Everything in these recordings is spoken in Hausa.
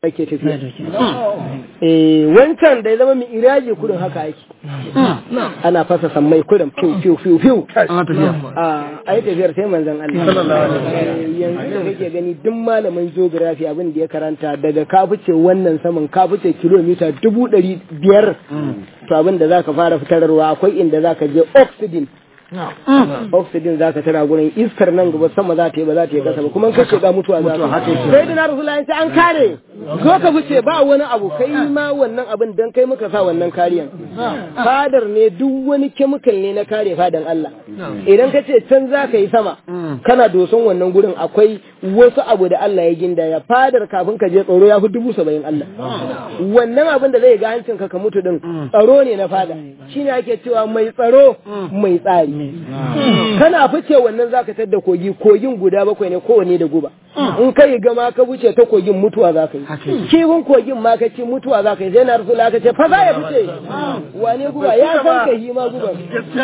ake tafiya eh wancan da ya zama mai iraji kudin haka yake ana fasa sammai kudin fiu fiu fiu fiu a yi tafiyar sai manzon Allah yanzu da kake gani duk malamin geography abin da ya karanta daga ka fice wannan saman ka fice kilomita dubu ɗari biyar to abin da zaka fara fitarwa akwai inda zaka je oxygen oxygen za ka tara gurin iskar nan gaba sama za ta yi ba za ta yi kasa ba kuma kace ga mutuwa za ka sai da na rasulullahi sai an kare zo ka fice ba wani abu kai ma wannan abin dan kai muka sa wannan kariyan fadar ne duk wani chemical ne na kare fadan Allah idan ka ce can za ka yi sama kana doson wannan gurin akwai wasu abu da Allah ya ginda ya fadar kafin ka je tsaro ya fi dubu saba'in Allah wannan abin da zai ga hancin ka ka mutu din tsaro ne na fada shine ake cewa mai tsaro mai tsari kana fice wannan zaka tadda kogi kogin guda bakwai ne kowane da guba in kai gama ka wuce ta kogin mutuwa za ka yi kifin kogin ma ka ci mutuwa za ka yi sai na rasu ka ce fa za ya fice wane guba ya san ka yi ma guba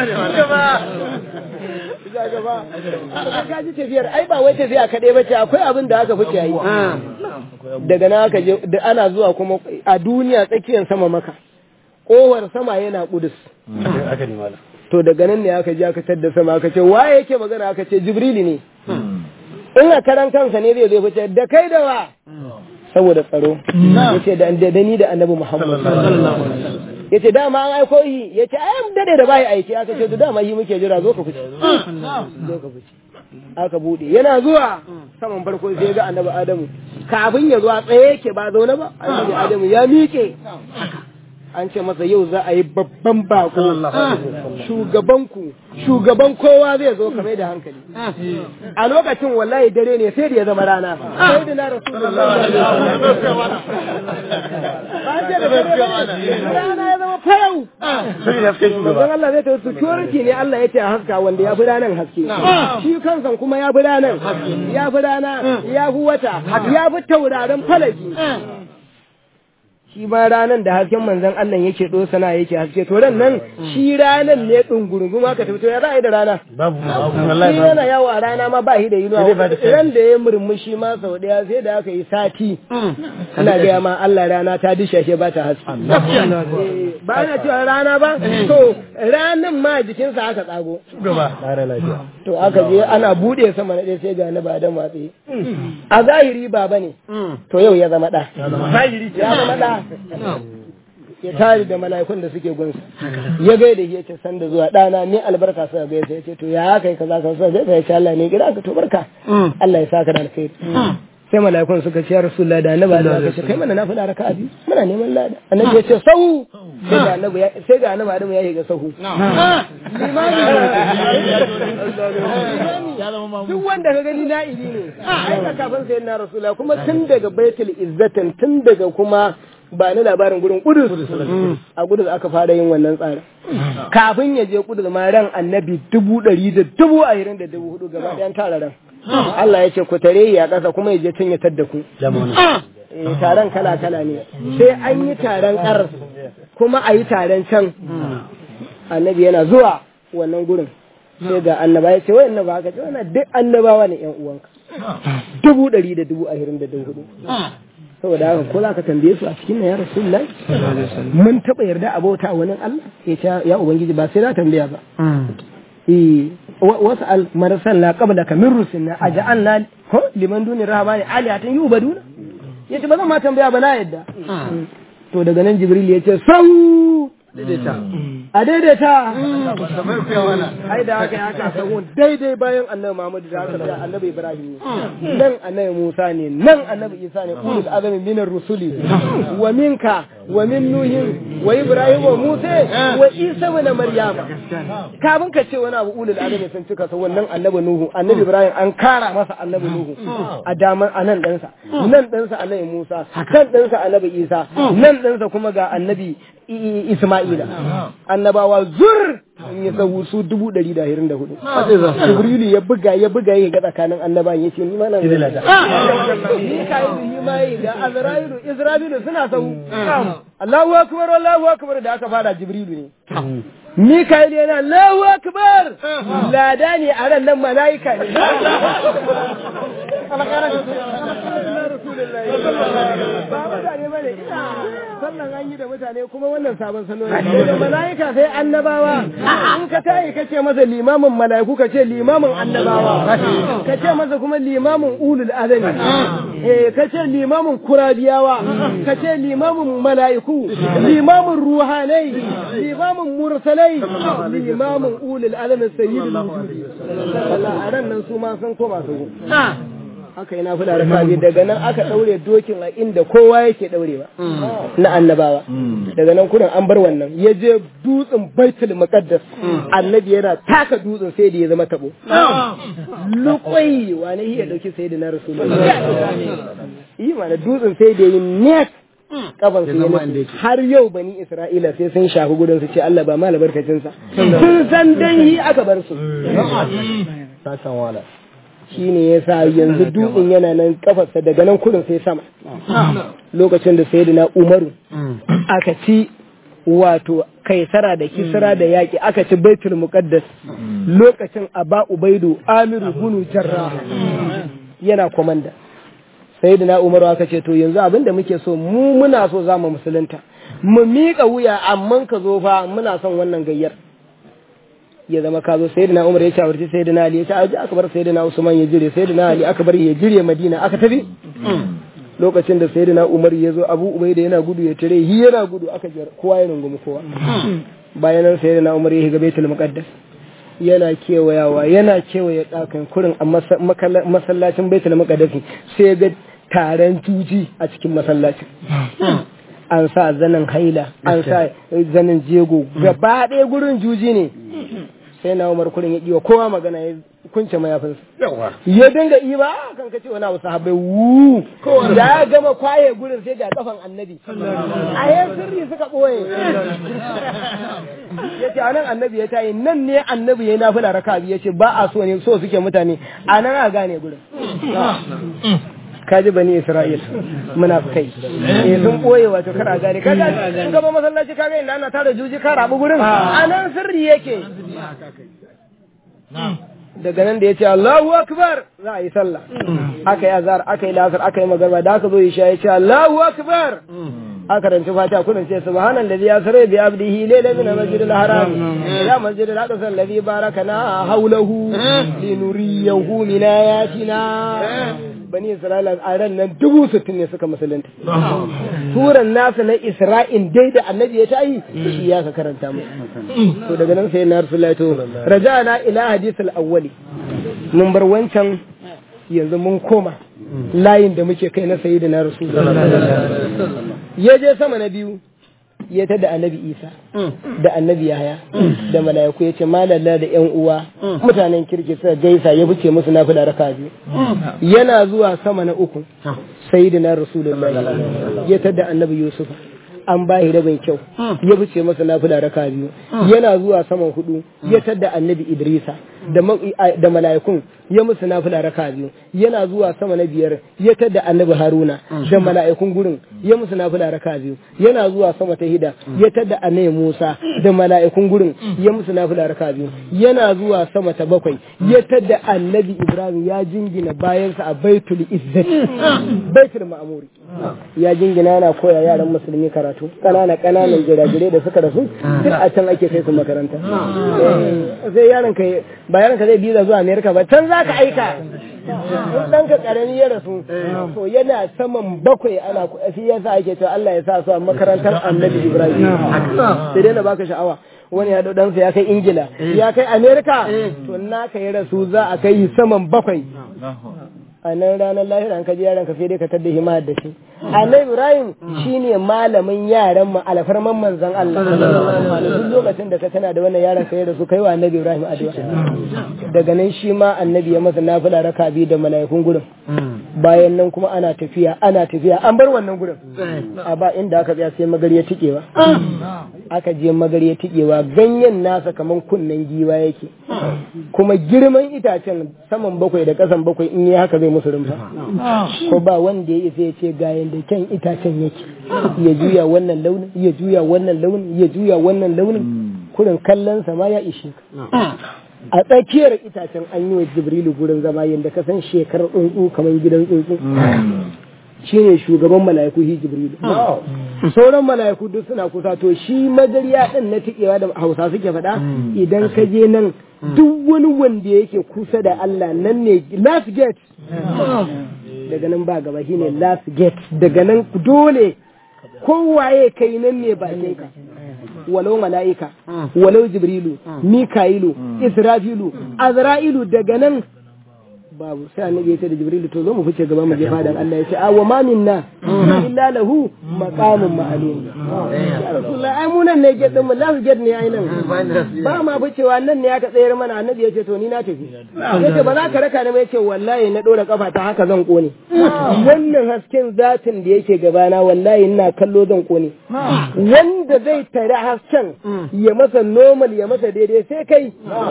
ka ji tafiyar ai ba wai tafiya kaɗai ba ce akwai abin da aka fice yi daga na aka je da ana zuwa kuma a duniya tsakiyar sama maka kowar sama yana kudus to daga nan ne aka je aka tadda sama aka ce waye yake magana aka ce jibrili ne in a karan kansa ne zai zai fice da kai da wa saboda tsaro yace da da ni da annabi muhammad yace dama an aiko yi yace ai dade da bai aiki aka ce to dama yi muke jira zo ka fice zo ka fice aka bude yana zuwa saman farko sai ga annabi adamu kafin ya zuwa tsaye yake ba zaune ba annabi adamu ya miƙe an ce masa yau za a yi babban bako shugabanku shugaban kowa zai zo kamar da hankali a lokacin wallahi dare ne sai da ya zama rana sai da na rasulullah rana ya zama fayau manzon Allah zai tafi security ne Allah ya ce a haska wanda ya fi ranar haske shi kansan kuma ya fi ranar ya fi rana ya fi wata ya fi tauraron falaki shi ma ranan da hasken manzon Allah yake dosana yake haske to ran nan shi ranan ne dungurungum aka tafi to ya za a yi da rana babu wallahi shi yana yawo a rana ma ba shi da inuwa ran da ya murmushi ma sau daya sai da aka yi sati ana gaya ma Allah rana ta dishashe ba ta haske ba ana cewa rana ba to ranan ma jikinsa aka tsago to aka je ana bude sama na ɗaya sai ga na ba da matsayi a zahiri ba bane to yau ya zama ɗa ya zama ɗa ya tare da mala'ikun da suke gunsa ya gaida ya ce san da zuwa ɗana ni albarka suka gaisa ya ce to ya kai kaza ka suka gaisa ya ce Allah ne gida ka to barka Allah ya saka da alkhairi sai mala'ikun suka ce ya rasulullah da annabi Allah ka ce kai mana nafila raka'a biyu muna neman lada annabi ya ce sahu sai ga annabi ya sai ga annabi Adamu ya shiga sahu duk wanda ka gani na'ibi ne ai ka kafin sai na rasulullah kuma tun daga baitul izzatin tun daga kuma ba ni labarin gurin kudus a kudus aka fara yin wannan tsarin kafin ya je kudus ma ran annabi dubu ɗari da dubu ashirin da dubu hudu gaba ɗayan tara ran Allah ya ce ku tare ya ƙasa kuma ya je tun ya tadda ku taron kala kala ne sai an yi taron ƙar kuma a yi taron can annabi yana zuwa wannan gurin sai ga annaba ya ce wai annaba haka ce wannan duk annabawa ne yan uwanka dubu ɗari da dubu ashirin da dubu hudu saboda haka ko za ka tambaye su a cikin ya rasulullah mun taɓa yarda a bauta wani Allah ya ce ya ubangiji ba sai na tambaya ba eh wasu al marasan la qabla ka min rusulna aja'alna ko liman duni rahmani alihatan yubaduna yace ba zan ma tambaya ba na yadda to daga nan jibril ya ce sau a daidaita ai da haka ya kasa daidai bayan annabi Muhammad da haka da annabi Ibrahim ne nan annabi Musa ne nan annabi Isa ne ulul azmi min rusuli wa minka wa min nuhin wa Ibrahim wa Musa wa Isa wa Maryam kafin ka ce wani abu ulul azmi sun cika sa wannan annabi Nuhu annabi Ibrahim an kara masa annabi Nuhu a daman anan ɗansa nan ɗansa annabi Musa kan ɗansa annabi Isa nan ɗansa kuma ga annabi Isma'ila annabawa zur in ya sahu su dubu ɗari da hirin da hudu. Jibrilu ya buga ya buga ya ga tsakanin annabawan ya ce ni ma nan Mika'ilu yi ma yi da Azra'ilu Isra'ilu suna sahu. Allahu akbar Allahu akbar da aka fara Jibrilu ne. Mika'ilu yana Allahu akbar lada ne a ran nan mala'ika ne. rasulullahi ba mutane bane sallan an yi da mutane kuma wannan sabon salo ne da malaika sai annabawa in ka tayi ka ce masa limamin malaiku ka ce limamin annabawa ka ce masa kuma limamin ulul azami eh ka ce limamin kurabiyawa ka ce limamin malaiku limamin ruhanai limamin mursalai limamin ulul azami sayyidul wujudi sallallahu a ran nan su ma sun koma su aka yi nafila raka biyu daga nan aka daure dokin a inda kowa yake daurewa na annabawa daga nan kurin an bar wannan ya je dutsen baitul muqaddas annabi yana taka dutsen sai da ya zama tabo lukwai wani iya dauki sai da na rasulullahi yi mana dutsen sai da yi net kafan su yana har yau bani isra'ila sai sun shafi gudun su ce Allah ba ma albarkacinsa sun san dan yi aka bar su Sassan wala. shi ne ya sa yanzu dutsen yana nan kafarsa daga nan kudin sai sama lokacin da sai na umaru aka ci wato kaisara da kisra da yaƙi aka ci baitul muqaddas lokacin aba ubaidu amiru bunu jarra yana komanda sai na umaru aka ce to yanzu abin da muke so mu muna so za mu musulunta mu miƙa wuya amma ka zo fa muna son wannan gayyar ya zama ka zo sai na umar ya shawarci sai na ali ya ce aji aka bar sai na usman ya jire sai na ali aka bar ya jire madina aka tafi lokacin da sai na umar ya zo abu ubai da yana gudu ya tare hi yana gudu aka jar kowa ya rungumi kowa bayan nan sai na umar ya shiga baitul muqaddas yana kewayawa yana kewaye ɗakan kurin a masallacin baitul muqaddas sai ga taron tuji a cikin masallacin an sa zanen haila an sa zanen jego gaba ɗaya gurin juji ne sai na umar kurin ya ɗiwa kowa magana ya kunce mayafinsa ya dinga iba kan kace wani abu sahabbai wu ya gama kwaye gurin sai ga kafan annabi a yan sirri suka ɓoye ya ce anan annabi ya tayi nan ne annabi ya nafi raka biyu ya ce ba a so ne so suke mutane a nan a gane gurin kaji bani Isra'il munafikai eh sun boye wato kar a gane kaga in gaba masallaci kaga inda ana tara juji ka rabu gurin anan sirri yake daga nan da ya ce Allahu akbar za a yi sallah aka yi azhar aka yi lasar aka yi magarba da aka zo isha ya ce Allahu akbar aka ranci fata kunan ce subhanallazi yasra bi abdihi layla min masjidil haram ila masjidil aqsa alladhi barakana hawlahu linuriyahu min ayatina bani isra'ila a ran nan dubu sittin ne suka musulunta turan nasa na isra'in dai da annabi ya ta yi shi ya ka karanta mu to daga nan sai na rasulullahi to raja'ana ila hadith al-awwali mun bar wancan yanzu mun koma layin da muke kai na sayyidina rasulullahi ya je sama na biyu ya ta da annabi isa da annabi yahaya da mala'iku ya ce malalla da yan uwa mutanen kirki suka gaisa ya fice musu na fida raka biyu yana zuwa sama na uku sayyidina rasulullahi ya ta da annabi yusuf an ba shi rabin kyau ya fice masa nafila raka biyu yana zuwa saman hudu ya tadda annabi idrisa da mala'ikun ya musu nafila raka biyu yana zuwa sama na biyar ya tadda annabi haruna da mala'ikun gurin ya musu nafila raka biyu yana zuwa sama ta hida ya tadda annabi musa da mala'ikun gurin ya musu nafila raka biyu yana zuwa sama ta bakwai ya tadda annabi ibrahim ya jingina bayansa a baitul izzati baitul ma'muri ya jingina yana koya yaran musulmi karatu kanana kananan jirajirai da suka rasu duk a can ake kai su makaranta sai yaron ka ba yaron ka zai biza zuwa amerika ba can za ka aika in ɗanka ƙarami ya rasu to yana saman bakwai ana shi yasa ake cewa Allah ya sa su a makarantar annabi Ibrahim sai dai na baka sha'awa wani ya ɗansa ya kai ingila ya kai amerika to naka ya rasu za a kai saman bakwai a nan ranar lahira an kaji yaran ka sai dai ka tadda hima da shi annabi ibrahim shine malamin yaran mu alfarman manzon Allah duk lokacin da ka tana da wannan yaran kai da su kai wa annabi ibrahim addu'a daga nan shi ma annabi ya masa nafila raka biyu da mala'ikun gurin bayan nan kuma ana tafiya ana tafiya an bar wannan gurin a ba inda aka tsaya sai magariya tikewa aka je magariya tikewa ganyen nasa kaman kunnen giwa yake kuma girman itacen saman bakwai da kasan bakwai in yi haka zai musu rumfa ko ba wanda ya isa ya ce ga yanda kyan itacen yake ya juya wannan launin ya juya wannan launin ya juya wannan launin kurin kallon sa ma ya ishe ka a tsakiyar itacen an yi wa jibrilu gurin zama yadda ka san shekarar tsuntsu kamar gidan tsuntsu shine shugaban mala'iku hi jibrilu sauran mala'iku duk suna kusa to shi magariya din na tikewa da hausa suke faɗa idan ka je nan duk wani wanda yake kusa da Allah nan ne last gate daga nan ba gaba shine last gate daga nan dole kowaye kai nan ne bakin ka walau mala'ika walau jibrilu mika'ilu israfilu azra'ilu daga nan babu sai annabi ya ce da jibrilu to zo mu fice gaba mu je fadan Allah ya ce a wa ma minna illa lahu maqamun ma'lum ya rasulullah ai mu nan ne gedin mu last gate ne ai nan ba ma ficewa nan ne aka tsayar mana annabi ya ce to ni na tafi yace ba za ka raka ni ba yace wallahi na dora kafa ta haka zan kone wannan hasken zatin da yake gabana wallahi ina kallo zan kone wanda zai tare hasken ya masa normal ya masa daidai sai kai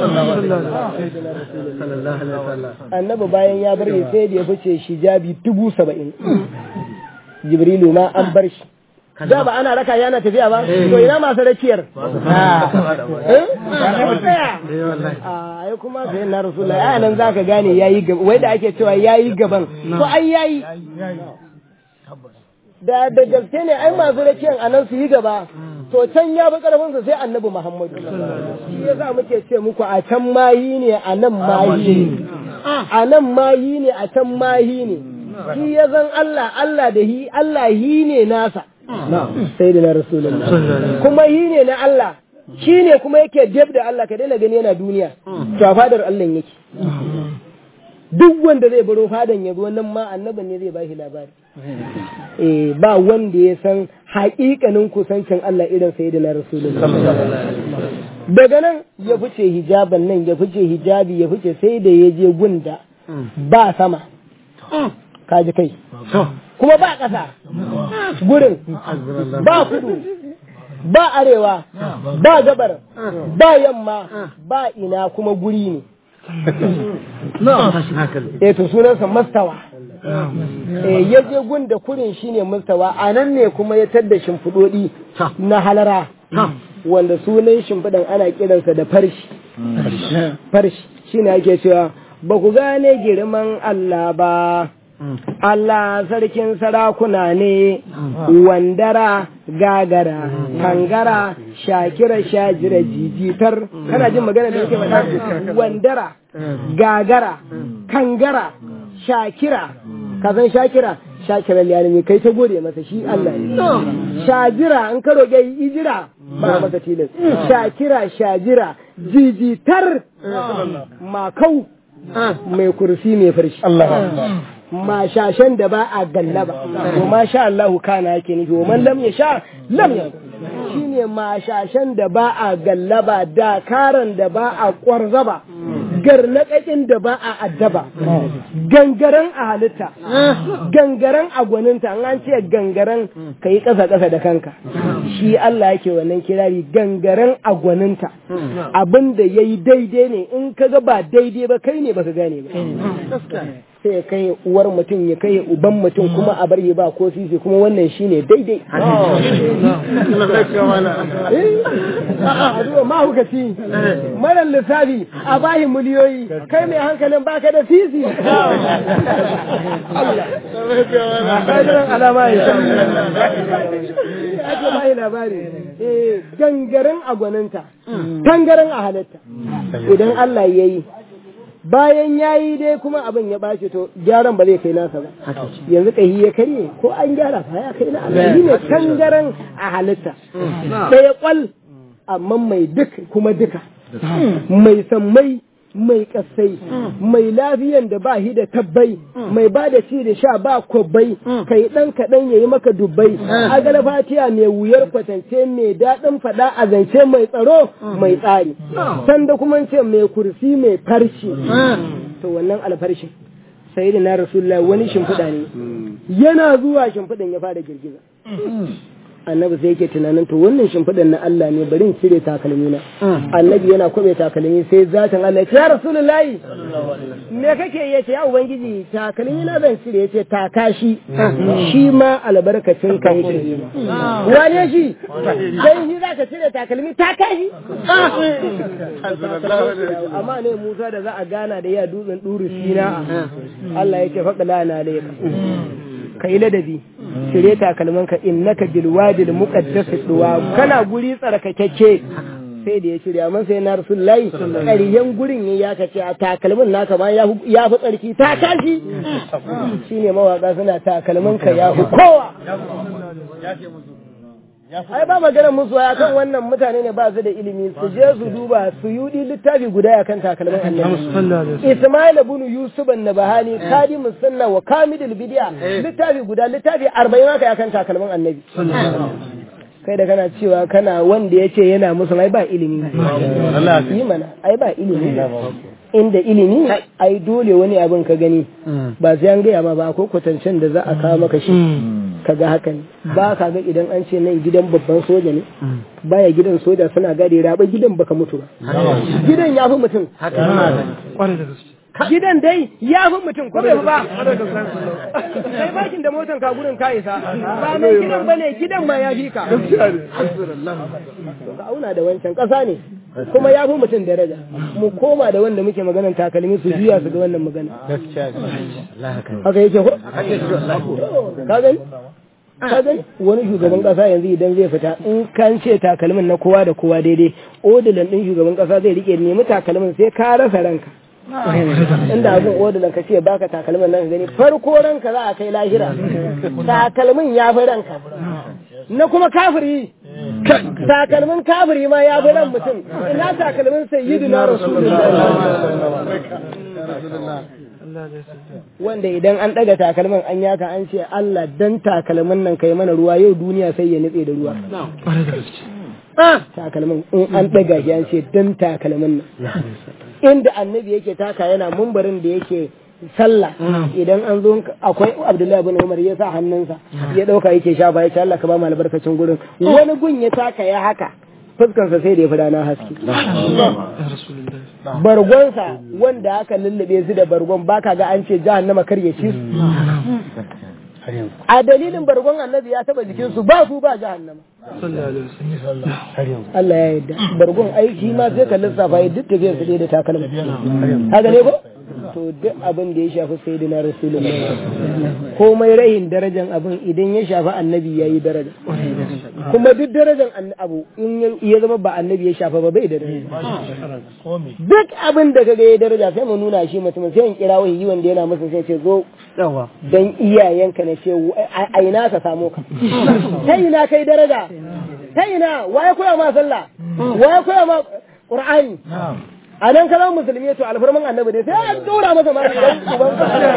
annabi bayan ya bar sai da ya fice shi jabi dubu saba'in jibrilu ma an bar shi da ba ana raka yana tafiya ba to ina masu rakiyar ai kuma sai na rasulullahi ai nan zaka gane yayi gaba wai da ake cewa yayi gaban to ai yayi da da gaske ne ai masu rakiyar anan su yi gaba to can ya bi karfin sa sai annabi muhammadu shi yasa muke ce muku a can mayi ne a nan mayi ne a nan mayi ne a can mayi ne shi ya zan Allah Allah da hi Allah hi ne nasa sai da na rasulullah kuma hi ne na Allah shi ne kuma yake dab da Allah ka daina gani yana duniya to a fadar Allah yake duk wanda zai baro fadan ya zo nan ma annaban ne zai bashi labari eh ba wanda ya san haƙiƙanin kusancin Allah irin sayyidina rasulullah daga nan ya fice hijaban nan ya fice hijabi ya fice sai da ya je gunda ba sama kaji kai kuma ba ƙasa gurin ba kudu ba arewa ba gabar ba yamma ba ina kuma guri ne eh to sunansa mastawa eh ya je gun da kurin shine mastawa a nan ne kuma ya tadda shimfiɗoɗi na halara wanda sunan shimfiɗan ana kiransa da farshi farshi shine ake cewa ba ku gane girman Allah ba Allah sarkin sarakuna ne, wandara, gagara, kangara, shakira, shajira, jijitar, kana jin magana da yake faɗa? Wandara, gagara, kangara, shakira, kazan shakira, shakira liyalimi kai ta gode masa shi Allah ne. Shajira, in ka roƙe ijira, ba masa tilas. Shakira, shajira, jijitar, makau, mai kursi mai farshi. mashashen da ba a gallaba to masha Allah kana yake nufi wa man lam yasha lam shine mashashen da ba a gallaba da karan da ba a kwarzaba garnaƙaƙin da ba a addaba gangaren a halitta gangaren a gwaninta an ce gangaren ka yi ƙasa ƙasa da kanka shi Allah yake wannan kirari gangaren a gwaninta abin da ya yi daidai ne in ka ga ba daidai ba kai ne baka gane ba sai ya kai uwar mutum ya kai uban mutum kuma a bar ba ko sisi kuma wannan shine daidai a mahukaci marar lissafi a bahin miliyoyi kai mai hankalin baka da sisi alama ya ake bayi labari gangaren a gwaninta tangaren a halitta idan Allah ya yi bayan ya yi dai kuma abin ya ɓace to gyaran ba zai kai nasa ba yanzu kahi ya karye ko an gyara fa ya kai na Allah ne tangaren a halitta ɗaya kwal amma mai duk kuma duka mai sammai mai kasai mai lafiyan da ba shi da tabbai mai ba da ci da sha ba kwabbai kai dan kaɗan ya yi maka dubbai agala fatiya mai wuyar kwatance mai daɗin faɗa a zance mai tsaro mai tsari sanda kuma ce mai kursi mai farshi to wannan alfarshin sai da na rasulullah wani shimfiɗa ne yana zuwa shimfiɗan ya fara girgiza annabi sai yake tunanin to wannan shimfiɗan na Allah ne bari in cire takalmi na annabi yana kwabe takalmi sai zatin Allah ya ce ya rasulullahi me kake ya ce ya ubangiji takalmi na zan cire ya ce taka shi shi ma albarkacin ka yake wane shi sai shi zaka cire takalmi taka shi amma ne Musa da za a gana da ya dutsen duru sina Allah ya ce faɗa lana alaika ka yi ladabi cire takalmanka innaka bil wadil muqaddas duwa kana guri tsarkakeke sai da ya shirya amma sai na rasulullahi ƙaryen gurin ya ya kace a takalmin naka ma ya fi tsarki ta tashi shine mawaka suna takalmin ka ya fi kowa ai ba maganar musu ya kan wannan mutane ne ba su da ilimi su je su duba su yudi littafi guda ya kan takalmin annabi Ismail ibn Yusuf an-Nabahani kadimus sunna wa kamidul bid'a littafi guda littafi 40 haka ya kan takalmin annabi kai da kana cewa kana wanda ya ce yana musu ai ba ilimi yi mana ai ba ilimi inda ilimi ai dole wani abin ka gani ba sai an gaya ma ba akwai kwatancen da za a kawo maka shi ka ga haka ne ba ka ga idan an ce nan gidan babban soja ne baya gidan soja suna gadi raba gidan baka mutu ba gidan ya fi mutum gidan dai ya fi mutum ko bai ba kai bakin da motan ka gurin ka isa ba mai gidan bane gidan ma ya fi ka ka auna da wancan kasa ne kuma ya fi mutum daraja mu koma da wanda muke maganan takalmi su juya su ga wannan magana haka yake ko ka gani ka gani wani shugaban kasa yanzu idan zai fita in kan ce takalmin na kowa da kowa daidai odilan din shugaban kasa zai rike nemi takalmin sai ka rasa ranka inda abin odilan ka ce baka takalmin nan gani farko ranka za a kai lahira takalmin ya fi ranka na kuma kafiri takalmin kafiri ma ya fi ran mutum ina takalmin sayyidina rasulullah wanda idan an daga takalmin an yaka an ce Allah dan takalmin nan kai mana ruwa yau duniya sai ya nutse da ruwa takalmin in an daga shi an ce dan takalmin nan inda annabi yake taka yana mumbarin da yake sallah idan an zo akwai Abdullahi bin Umar ya sa hannunsa ya dauka yake shafa ya ce Allah ka ba mu albarkacin gurin wani gun ya taka ya haka fuskansa sai da ya fi rana haske bargonsa wanda aka lullube su da bargon baka ga an ce jahannama kar ya ci a dalilin bargon annabi ya taba jikinsu ba su ba jahannama Allah ya yarda bargon aiki ma sai ka lissafa ya duk tafiyar su da takalma haka ne ko to duk abin da ya shafi sayyidina rasulullah komai rahin darajan abin idan ya shafi annabi ya yi daraja kuma duk darajan abu in ya zama ba annabi ya shafa ba bai da daraja duk abin da kaga ya daraja sai mu nuna shi mutum sai in kira wani wanda yana masa sai ce zo dan iyayenka na ce a ina ka samu ka ta ina kai daraja ta ina waye koya ma sallah waye koya ma qur'ani a nan kalan musulmi to alfarman annabi dai sai an dora masa ma dan uban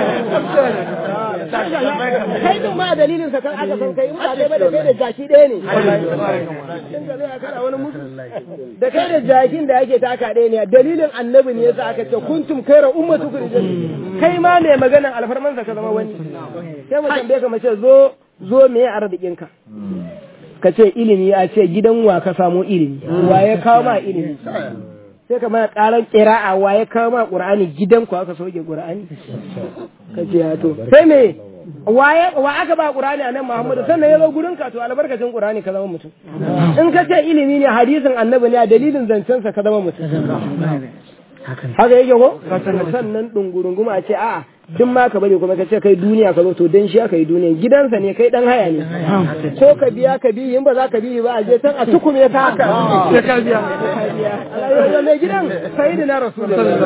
kai din ma dalilin sa kan aka san kai ba dai ba da kai da jaki ɗaya ne kin ga zai kana wani musu da kai da jakin da yake taka ɗaya ne dalilin annabi ne yasa aka ce kuntum kaira ummatu kurjan kai ma ne maganan alfarman sa ka zama wani sai mu tambaye ka mace zo zo me arzikin ka ka ce ilimi a ce gidan wa ka samu ilimi wa ya kawo ma ilimi sai ka mana karan kira'a wa ya kawo ma qur'ani gidan ku aka soke qur'ani ka ce ya to sai me wa aka ba qur'ani anan muhammadu sannan ya zo gurin ka to albarkacin qur'ani ka zama mutum in ka ce ilimi ne hadisin annabi ne a dalilin zancen sa ka zama mutum haka yake ko sannan dungurunguma a ce a'a duk ma ka bari kuma ka ce kai duniya ka zo to dan shi aka yi duniya gidansa ne kai dan haya ne ko ka biya ka bi in ba za ka bi ba a je can a tukume ka haka sai ka biya Allah mai gidan sayyidina rasulullahi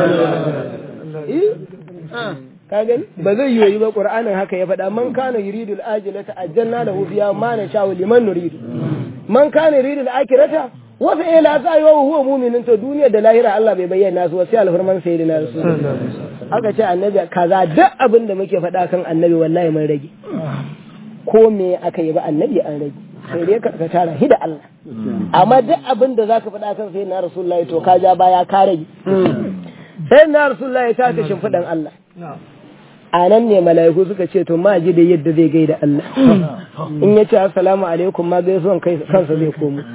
ka gani ba zai yi ba qur'anin haka ya faɗa man kana yuridul ajilata ajjalna lahu fiha ma nasha'u liman nuridu man kana yuridul akhirata wasu ila sa yi wa huwa muminin to duniya da lahira Allah bai bayyana su sai alfarman sayyidina rasul aka ce annabi kaza duk abin da muke faɗa kan annabi wallahi mun rage ko me aka yi ba annabi an rage sai dai ka tara hi da Allah amma duk abin da zaka faɗa kan sayyidina rasulullahi to ka ja baya ka rage sayyidina rasulullahi ta ta shimfiɗan Allah a nan ne mala'iku suka ce to ma ji da yadda zai gaida Allah in ya ce assalamu alaikum ma gaisuwan kansa zai komo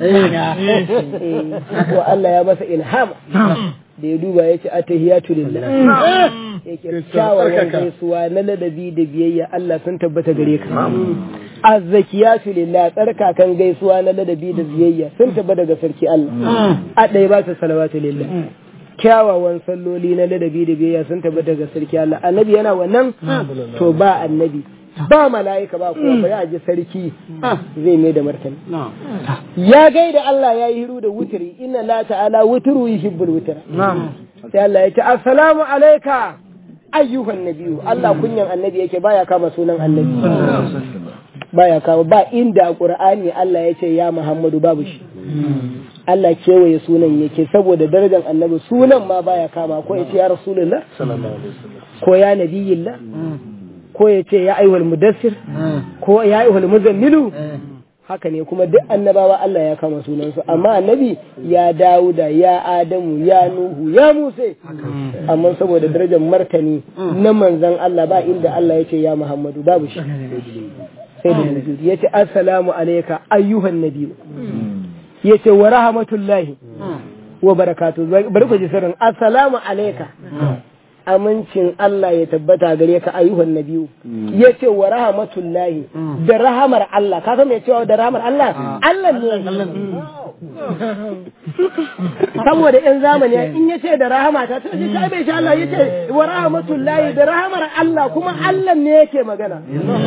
ko Allah ya masa ilhama da ya duba ya ce atahiyatu lillah yake kyawawan gaisuwa na ladabi da biyayya Allah sun tabbata gare ka azzakiyatu lillah tsarkakan gaisuwa na ladabi da biyayya sun tabbata ga sarki Allah a ɗaya ba ta salawatu lillah kyawawan salloli na ladabi da biyayya sun tabbata ga sarki Allah annabi yana wannan to ba annabi ba mala'ika ba kuma bari a ji sarki zai mai da martani ya gaida Allah ya yi hiru da wutiri inna la ta'ala wutiru yuhibbul wutira sai Allah ya ce assalamu alayka ayyuhan nabiyyu Allah kunyan annabi yake baya kama sunan annabi baya kama ba inda a qur'ani Allah ya ce ya Muhammadu babu shi Allah kewaye sunan yake saboda darajar annabi sunan ma baya kama ko ya ce ya rasulullah ko ya nabiyillah ko ya ce ya ayyuhal mudassir ko ya ayyuhal muzammilu haka ne kuma duk annabawa Allah ya kama sunansu amma annabi ya Dawuda ya Adamu ya Nuhu ya Musa amma saboda darajar martani na manzon Allah ba inda Allah ya ce ya Muhammadu babu shi sai da nuzuri ya ce assalamu alayka ayyuhan nabiyyu ya ce wa rahmatullahi wa barakatu bari ku ji sirrin assalamu alayka amincin Allah ya tabbata gare ka ayyuhan nabiyu ya ce wa rahmatullahi da rahamar Allah ka san me cewa da rahamar Allah Allah ne saboda yan zamani in ya ce da rahama ta ta ce bai sha Allah ya ce wa rahmatullahi da rahamar Allah kuma Allah ne yake magana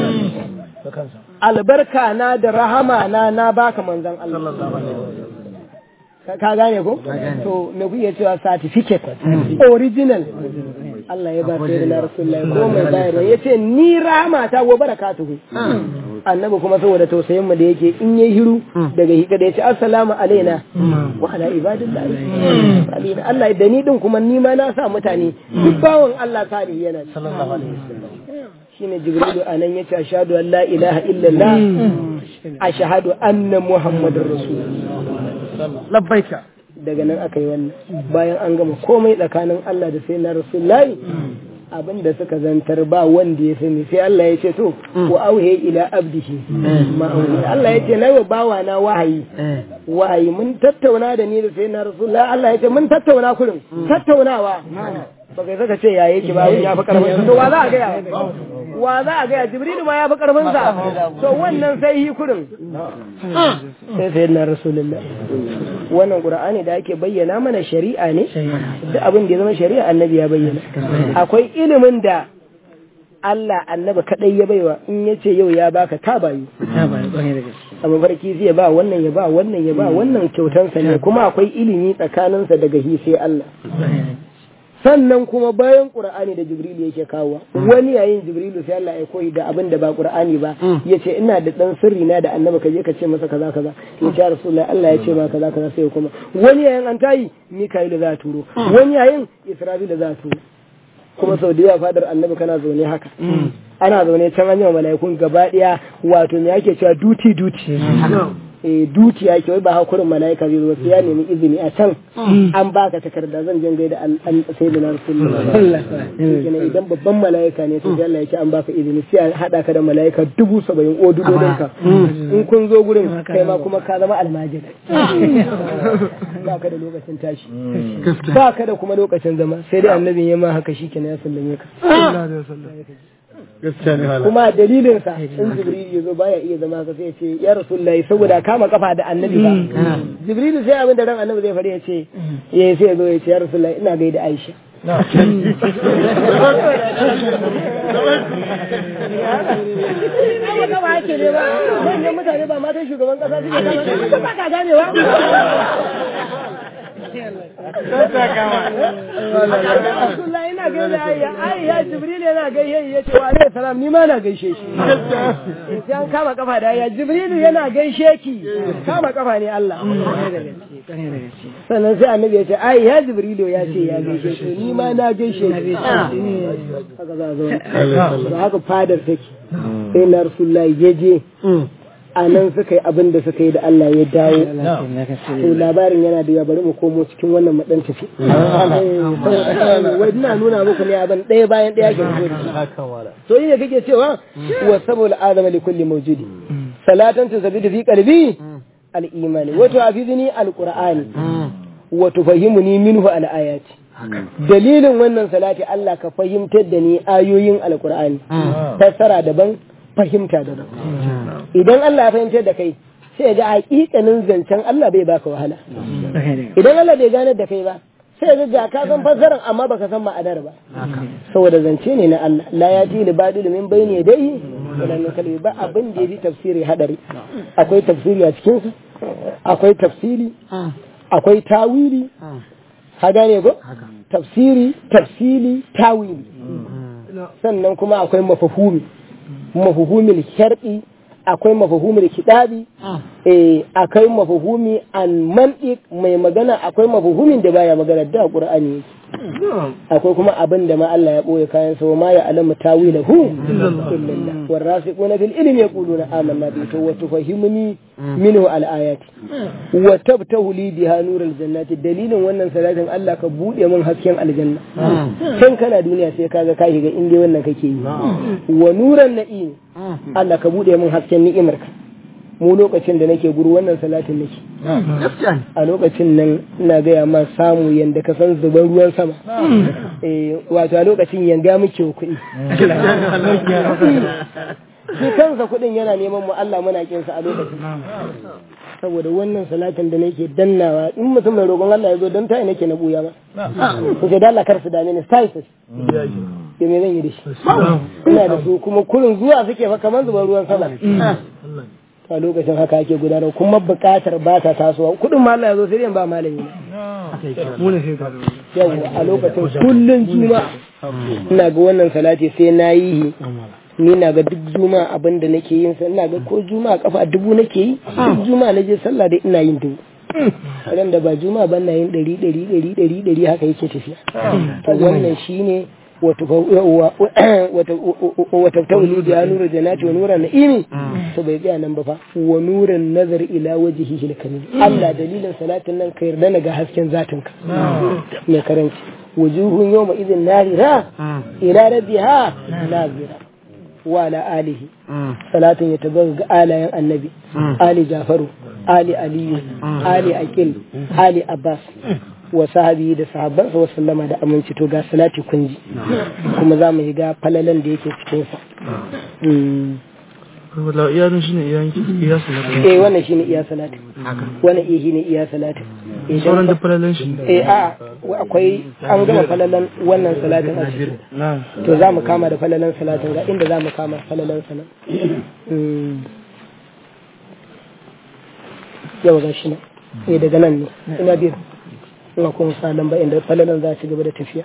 albarka na da rahama na na baka manzon Allah ka gane ko to me kuke cewa certificate original Allah ya ba sai da Rasulullahi ko mai bayarwa yace ni rahama ta wa barakatuhu annabi kuma saboda tausayin mu da yake in yayi hiru daga hika da yace assalamu alaina wa ala ibadillah alina Allah da ni din kuma ni ma na sa mutane duk bawon Allah salihi yana sallallahu alaihi wasallam shine jibrilu anan yace ashhadu an la ilaha illallah ashhadu anna muhammadar rasulullah labbaika daga nan aka yi wannan bayan an gama komai tsakanin Allah da sai na rasulullahi abin da suka zantar ba wanda ya sani sai Allah ya ce to wa auhe ila abdihi ma Allah ya ce na wa bawa na wahayi wahayi mun tattauna da ni da sai na rasulullahi Allah ya ce mun tattauna kurin tattaunawa ba kai saka ce ya yake ba ya fi karfin to wa za a gaya wa za a gaya jibrilu ma ya fi karfin sa to wannan sai yi kurin sai sai na rasulullah wannan qur'ani da ake bayyana mana shari'a ne duk abin da ya zama shari'a annabi ya bayyana akwai ilimin da Allah annabi kadai ya baiwa in ya ce yau ya baka ta bayu a mafarki zai ba wannan ya ba wannan ya ba wannan kyautansa ne kuma akwai ilimi tsakaninsa daga hi sai Allah sannan kuma bayan qur'ani da jibrilu yake kawo wani yayin jibrilu sai Allah ya koyi da abin da ba qur'ani ba yace ina da dan sirri na da annabi ka je ka ce masa kaza kaza ya ce rasulullahi Allah ya ce ma kaza kaza sai kuma wani yayin an tayi mika'ilu za turo wani yayin isra'ilu za turo kuma sau da yawa fadar annabi kana zaune haka ana zaune can an yi mala'ikun gaba daya wato me ake cewa duty duty eh dukiya ke wai ba hakurin mala'ika zai zo sai ya nemi izini a can an baka takarda zan jin gaida an sayyidina rasulullahi idan babban mala'ika ne sai Allah ya ce an baka izini sai a hada ka da mala'ika dubu saba'in o dudodin ka in kun zo gurin kai ma kuma ka zama almajiri ba ka da lokacin tashi ba ka da kuma lokacin zama sai dai annabin ya ma haka shi kenan ya sallame ka kuma dalilin sa in jibril ya zo baya iya zama ka sai ya ce ya rasulullahi saboda kama kafa da annabi ba jibril sai abin da ran annabi zai fari ya ce ya sai ya zo ya ce ya rasulullahi ina gaida aisha Ai gaba ake ne ba, manyan mutane ba matan shugaban kasa suke kama, ba ka ganewa. Abdullah ina gaida ayya ayya Jibril yana gaishe ya ce wa alaihi salam ni ma na gaishe shi sai an kama kafa da ayya Jibril yana gaishe ki kama kafa ne Allah sannan sai annabi ya ce ai ya Jibril ya ce ya gaishe ki ni ma na gaishe ki haka za zo haka fadar take sai na Rasulullah ya je a nan suka yi abin da suka yi da Allah ya dawo to labarin yana da ya bari mu komo cikin wannan madan tafi wai ina nuna muku ne abin ɗaya bayan ɗaya ke fito to yi ne kake cewa wa saboda adama li kulli mawjudi salatan tusabidu fi qalbi al-imani wa tu'afidni al-qur'ani wa tufahimuni minhu al-ayati dalilin wannan salati Allah ka fahimtar da ni ayoyin al-qur'ani fassara daban fahimta daban idan Allah ya fahimtar da kai sai ga hakikanin zancen Allah bai baka wahala idan Allah bai gane da kai ba sai ga ka san fassarar amma baka san ma'anar ba saboda zance ne na Allah la yati li badil min bayni yadayhi wala min kalbi ba abin da yafi tafsiri hadari akwai tafsiri a cikin su akwai tafsiri akwai tawili ha gane ko tafsiri tafsili tawili sannan kuma akwai mafahumi mafahumil shar'i akwai mafahumil kidabi eh akwai mafahumi an mantiq mai magana akwai mafahumin da baya magana da qur'ani yake akwai kuma abin da ma Allah ya boye kayan sa ma ya alamu tawilahu illallah warasiquna fil ilmi yaquluna amanna bi to wa tufahimuni minhu al ayati wa tabtahu li biha nurul jannati dalilin wannan salatin Allah ka bude min hasken aljanna kan kana duniya sai kaga ka shiga inda wannan kake yi wa nuran na'im Allah ka bude min hasken ni'imarka mu lokacin da nake guru wannan salatin nake a lokacin nan ina gaya ma samu yanda ka san zuban ruwan sama eh wato a lokacin yanga muke kuɗi shi kansa kuɗin yana neman mu Allah muna kin sa a lokacin saboda wannan salatin da nake dannawa in mutum mai roƙon Allah ya zo don tayi nake na buya ma ko sai da Allah kar su dame ni sai sai ya me zan yi da shi ina da su kuma kurin zuwa suke fa kamar zuban ruwan sama a lokacin haka ake gudanar kuma buƙatar ba ta tasowa kuɗin ma Allah ya zo sai dai ba malami yau a lokacin kullun juma'a ina ga wannan salati sai na yi ni na ga duk juma'a abin da nake yin sa ina ga ko juma'a kafa dubu nake yi duk juma'a na je sallah da ina yin dubu ran da ba juma'a ban na yin ɗari ɗari ɗari ɗari ɗari haka yake tafiya to wannan shine wata tauli da nura janati wa nuran na'imi to bai tsaya nan ba fa wa nuran nazar ila wajhihi al-karim Allah dalilin salatin nan ka yarda ga hasken zatinka mai karanci wujuhun yawma idin narira ila rabbiha nazira wa ala alihi salatin ya tabbata ga alayen annabi ali jafaru ali aliyu ali akil ali abbas wa sahabi da sahabbansa wa sallama da aminci to ga salati kun ji kuma za mu yi ga falalan da yake cikin sa wala iya shi ne iya salati eh wannan shine iya salati wannan iya shine iya salati sauran da falalan shi eh a akwai an gama falalan wannan salatin a ciki to za mu kama da falalan salatin ga inda za mu kama falalan sanan yau ga shi nan eh daga nan ne ina biyu ina kuma sa lamba inda falalan za ci gaba da tafiya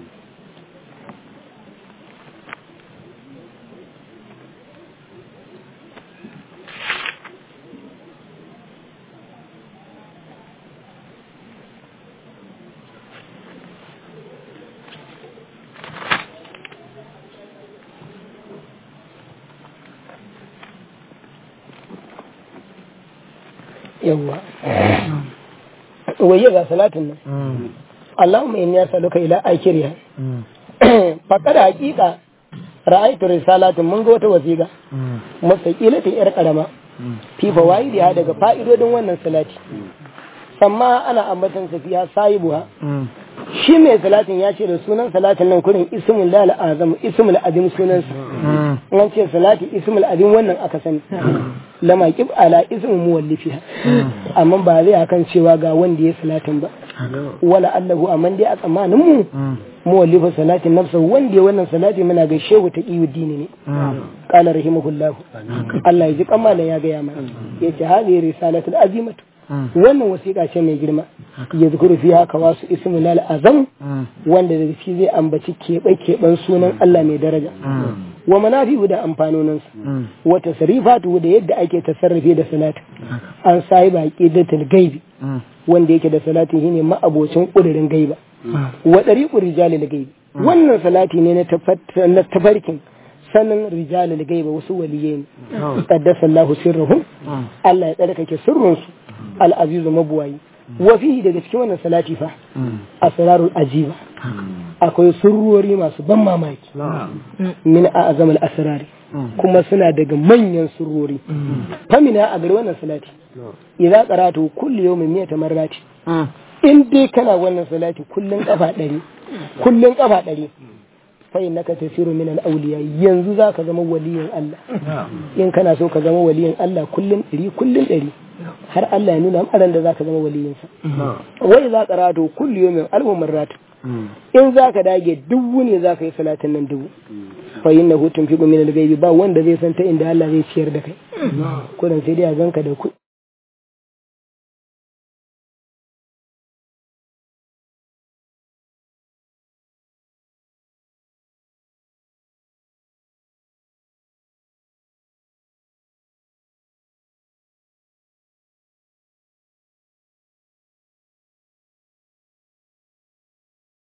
yawwa waye ga salatin nan Allahumma inni as'aluka ila akhiriha faqad haqiqa ra'aytu risalatin mun ga wata wasiqa mustaqilatin yar karama fi fawaidiha daga fa'idodin wannan salati amma ana ambatan safiya sahibuha shi mai salatin ya ce da sunan salatin nan kurin ismul lal azam ismul adim sunansa an ce salati ismul adim wannan aka sani lama kib ala ismu muwallifiha amma ba zai akan cewa ga wanda ya salatin ba wala allahu amma dai a tsammanin mu muwallifa salatin nafsa wanda ya wannan salati muna ga shehu ta kiyu dini ne qala rahimahullah Allah ya ji kamalan ya ga ya mana yace hadhihi risalatul azimatu wannan wasiƙa ce mai girma ya zukuru fi haka wasu ismin azam wanda da shi zai ambaci keɓe keɓen sunan Allah mai daraja wa manafi'u da amfanoninsa wa tasrifatu da yadda ake tasarrufi da salati an sai baki da gaibi wanda yake da salati shine ma'abocin kudirin gaiba wa dariqu rijalil gaibi wannan salati ne na tafarkin sanin rijalil gaiba wasu waliyai ne qaddasa Allahu sirruhum Allah ya tsarkake sirrinsu al'azizu mabuwayi wafihi daga cikin wannan salati fa asrarul ajiba akwai surrori masu ban mamaki min a azamal asrari kuma suna daga manyan surrori famina a gari wannan salati idza qaratu kulli yawmin miyata marrati in dai kana wannan salati kullun kafa ɗari kullun kafa ɗari fa innaka tasiru min al-awliya yanzu zaka zama waliyin Allah in kana so ka zama waliyin Allah kullun ɗari kullun ɗari har Allah ya nuna aran da zaka zama waliyinsa wai za ka rato kullu yawmin alfu marrat in zaka dage dubu ne zaka yi salatin nan dubu fa innahu tunfiqu min al-ghaibi ba wanda zai san ta inda Allah zai ciyar da kai kudan sai dai a ganka da kuɗi